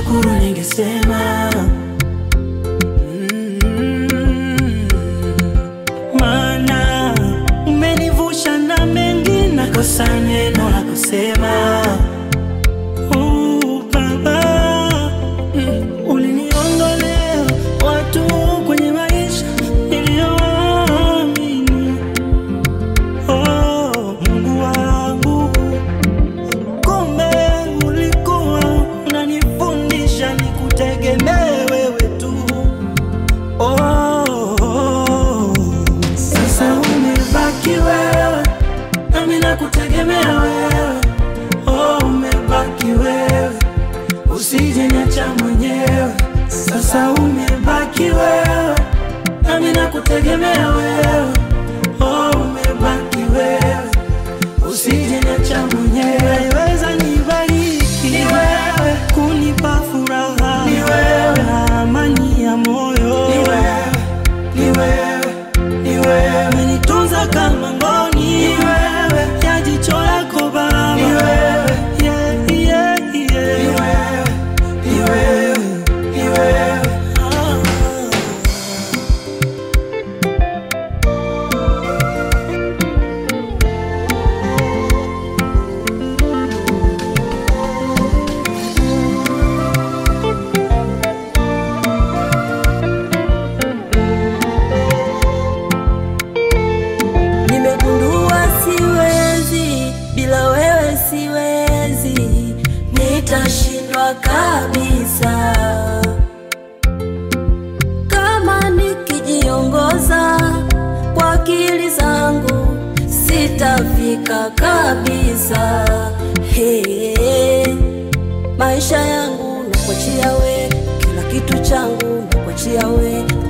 ningeshukuru ningesema Mm, maana umenivusha na mengi nakosa neno la kusema Uh, Baba, mm, uliniondolea watu kwenye maisha niliyoamini. Oh, Mungu wangu, kumbe ulikuwa unanifundisha nikutegemee wewe tu. Oh, sasa umebaki wewe, nami nakutegemea wewe. Oh, umebaki wewe, usije niacha mwenyewe. Sasa umebaki wewe, nami nakutegemea wewe. Oh, umebaki wewe, usije niacha mwenyewe. Weza nibariki ni wewe, kunipa furaha ni wewe, na amani ya moyo ni wewe, ni wewe, ni wewe, umenitunza kama ngoni ni wewe, ya jicho lako Baba ni wewe, yeah, yeah, yeah. ni wewe, ni wewe, ni wewe. Ah. Nimegundua siwezi, bila wewe siwezi, nitashindwa kabisa. Kama nikijiongoza kwa akili zangu, sitafika kabisa. Hey, maisha yangu nakuachia we, kila kitu changu nakuachia we,